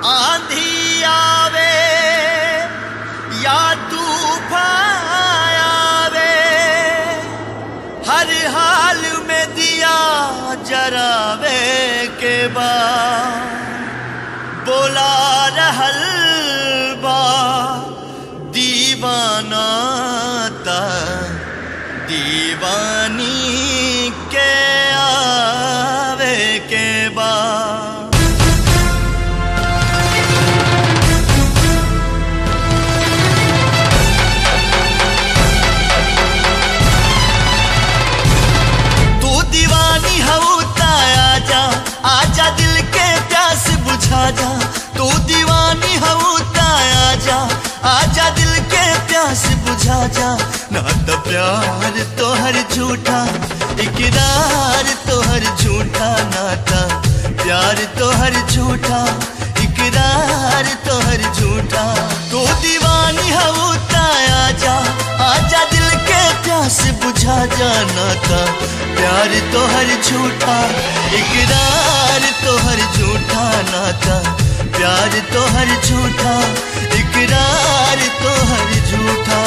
आंधी आवे या तूफान आवे हर हाल में दिया जरावे के बाद बोला रहल बा दीवाना ता दीवानी के आवे के बाद तू दीवानी हऊ आजा आजा दिल के प्यास बुझा जा तू दीवानी हऊ आजा आजा दिल के प्यास बुझा जा ना तो प्यार तोहर झूठा इकरार तोहर झूठा नाता प्यार तोहर झूठा इकरार तोहर झूठा तू दीवानी हऊ आजा आजा दिल के प्यास बुझा जाना था प्यार तोहर झूठा इकरार तोहर झूठा नाता प्यार तोहर झूठा इकरार तोहर झूठा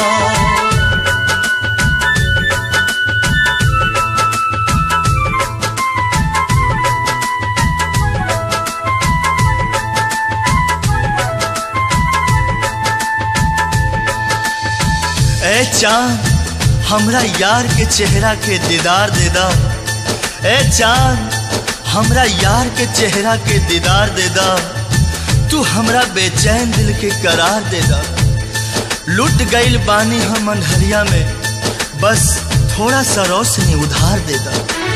ए चांद हमरा यार के चेहरा के दीदार दे दा ए चांद हमरा यार के चेहरा के दीदार दे दा तू हमरा बेचैन दिल के करार दे दा लुट गईल बानी हम अंधरिया में बस थोड़ा सा रोशनी उधार दे दा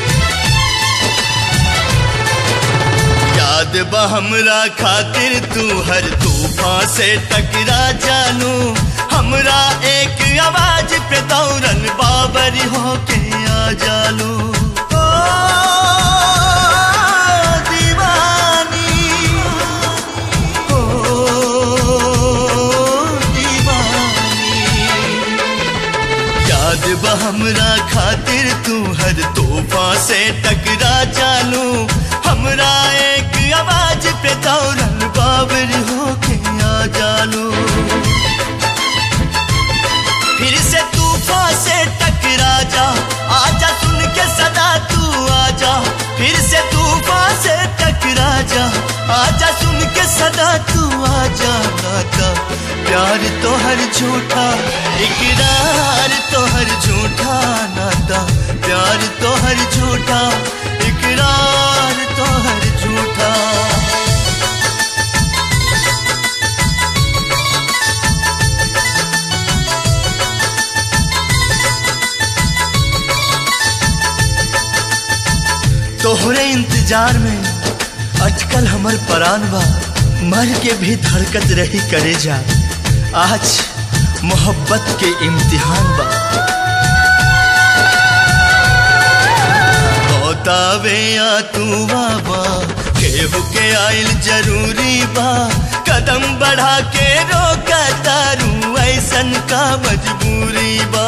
याद बा हमरा खातिर तू हर तूफान से टकरा जानू हमरा एक आवाज पे दौड़न बाबर होके आ जालू ओ, दीवानी, ओ, दीवानी। याद बा हमरा खातिर तू हर तोहफा से टकरा जानू हमरा एक आवाज पे दौड़न बाबर होके आ जालू फिर से तूफान से टकरा जा आजा सुन के सदा तू आजा फिर से तूफान से टकरा जा आजा सुन के सदा तू आजा नाता प्यार तो हर झूठा इकरार तो हर झूठा नाता प्यार तो हर झूठा इकरार तो हर झूठा तोहरे इंतजार में अटकल हमर परान बा मर के भी धड़कत रही करे जा आज मोहब्बत के इम्तिहान बा बतावे या तू बाबा केहू के आइल जरूरी बा कदम बढ़ा के रोका तारू ऐसन का मजबूरी बा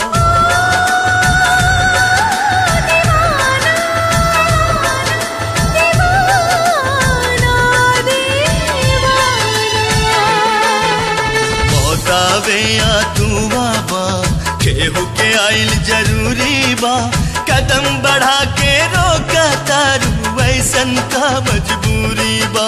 बतावे या तू बाबा केहू के आइल जरूरी बा कदम बढ़ा के रोका तारू ऐसन का मजबूरी बा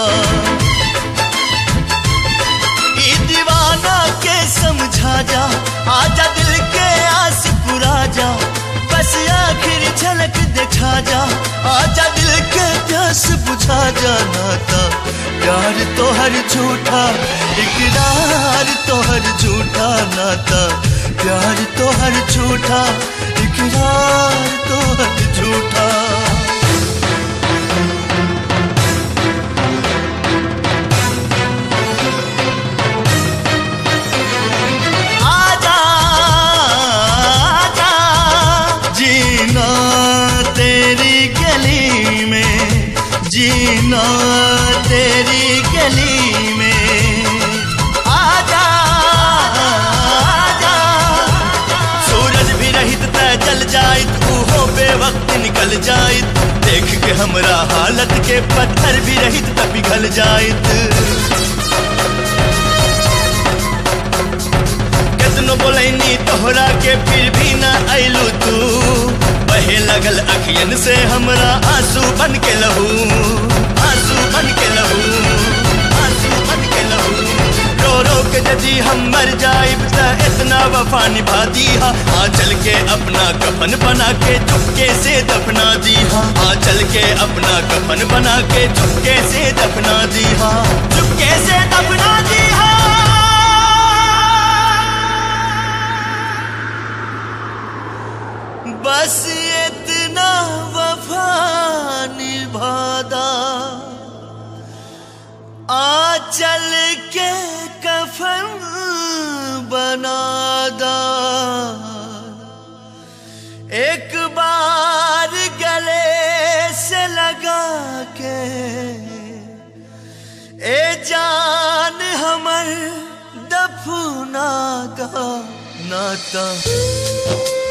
ई दीवाना के समझा जा आजा दिल के आस पुरा जा बस आखिर झलक दिखा जा आजा दिल के प्यास बुझा जा नाता प्यार तो हर झूठा इकरार तो हर झूठा नाता प्यार तो हर झूठा इकरार तो हर झूठा आजा आजा जीना तेरी गली में जीना तेरी गली में आजा आजा सूरज भी रहित त जल जाइत उहो बेवक्त निकल जाइत देख के हमरा हालत के पत्थर भी रहित त पिघल जाइत बोलैनी तोहरा के फिर भी ना अइलू तू बहे लगल अखियन से हमरा आंसू बन के लहू आंसू बन के लहू आंसू बन के लहू रो रो के यदि हम मर जाइब त इतना वफा निभा दीहा आ चल के अपना कफन बना के चुपके से दफना दीहा आ चल के अपना कफन बना के चुपके से दफना दीहा चुपके से दफना दीहा बस इतना वफा निभादा आ चल के कफन बनादा एक बार गले से लगा के ए जान हमर दफना का नाता